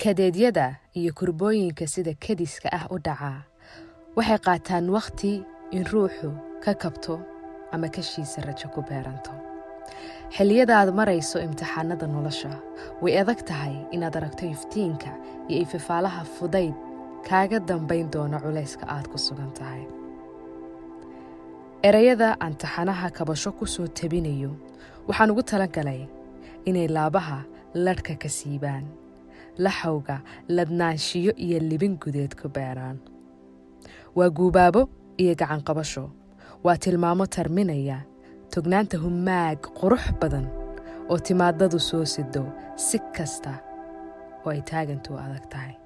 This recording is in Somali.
kadeedyada iyo kurbooyinka sida kadiska ah u dhacaa waxay qaataan wakhti in ruuxu ka kabto ama kashiisa rajo ku beeranto xilliyada aad marayso imtixaanada nolosha way adag tahay inaad aragto iftiinka iyo ififaalaha fudayd kaaga dambayn doono culayska aad ku sugan tahay erayada aan taxanaha kabasho ku soo tabinayo waxaan ugu talagalay inay laabaha ladhka ka siibaan laxawga ladnaanshiyo iyo libin gudeed ku beeraan waa guubaabo iyo gacanqabasho waa tilmaamo tarminaya tognaanta humaag qurux badan oo timaadadu soo sido si kasta oo ay taagantu adag tahay